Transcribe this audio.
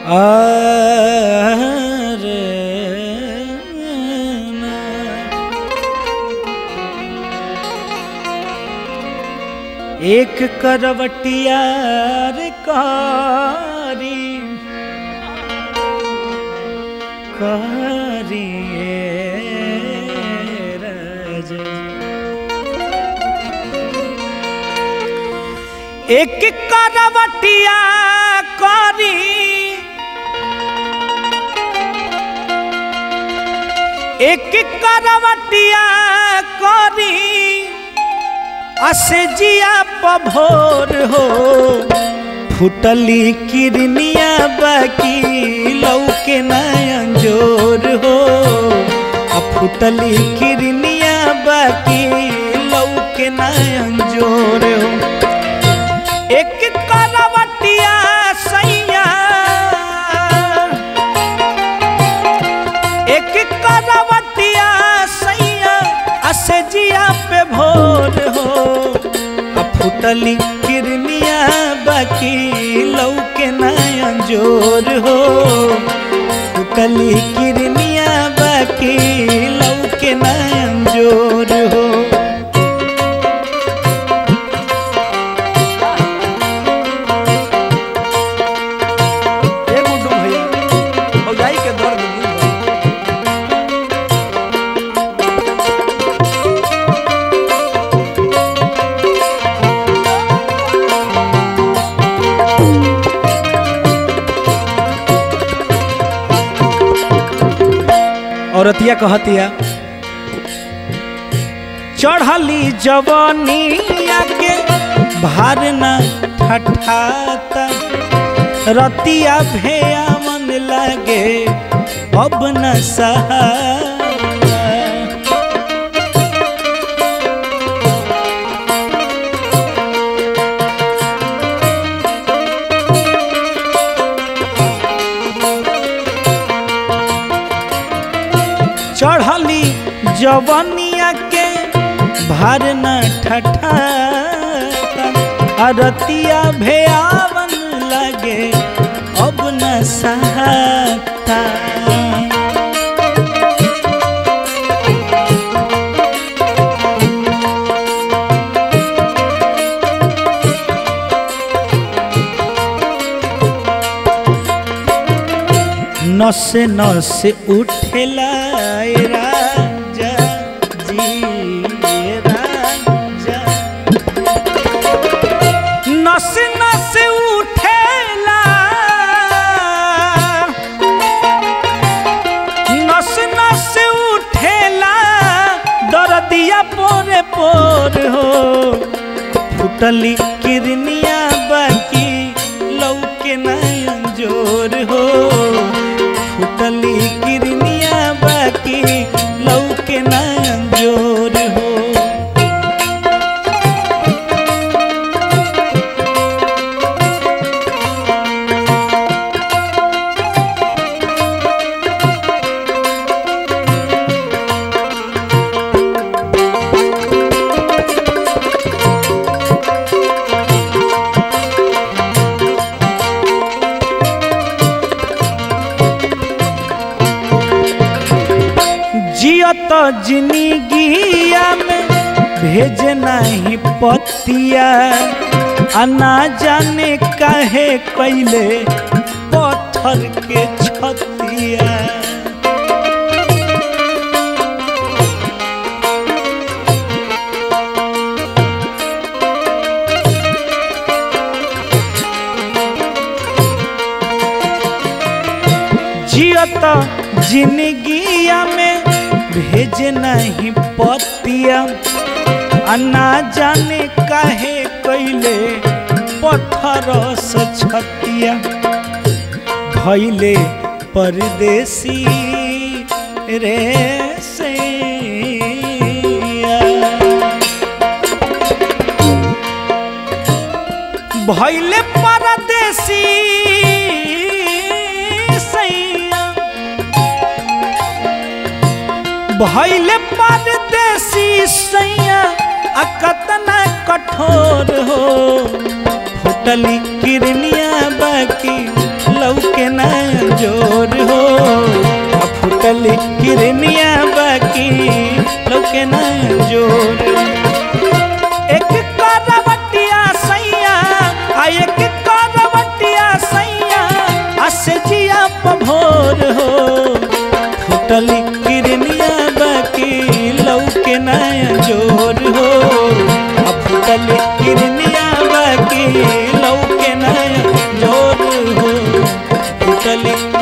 अरे ना। एक करवटिया रे कारी कारिए राजा एक करवटिया करी एक करवटिया करी असजिया पभोर हो फुटली किरनिया बाकी लौके नयन जोर हो आ फुटली किरनिया बाकी लौके नयन जोर हो एक करवटिया सैया एक करवटिया सैया असजिया पे भोर हो आ फुटली किरनिया बाकी लौके नयन जोर हो फुटली किरनिया बाकी लौके नयन जोर हो ए गुड्डू भैया भौजाई के दर्द दूर बा। औरतिया कहतिया चढ़ली जवानिया के भार न ठठाता रतिया भेया मन लगे अब न सहा चढ़ली जवनिया के भार न ठठा अरतिया भेयावन लगे अब न सहता नसे नसे उठेला ए राजा जी ए राजा नसे नसे उठेला नसे नसे उठेला दर्दिया पोरे पोर हो फुटली किरनिया बाकी लौके नयन जोर हो फुटली किरनिया बाकी लौके नयन जोर हो जियत जिंदगिया में भेज नहीं पतिया अना जाने काहे कैले पत्थर के छतिया जियत जिंदगिया में भेज नहीं पतिया अन्ना जाने काहे कैले पत्थर से छतिया भैले परदेसी रे सैया भैले परदेसी सैया भैले परदेसी सैया आ कतना कठोर हो फुटली किरनिया बाकी लौके ना जोर हो आ फुटली किरनिया बाकी लौके नया जोर एक करवटिया सैया आ एक करवटिया सैया आ से जिया पभोर हो फुटली किरनिया बाकी लौके नया जोर हो आ फुटली किरनिया बाकी लौके नया जोर हो फुटली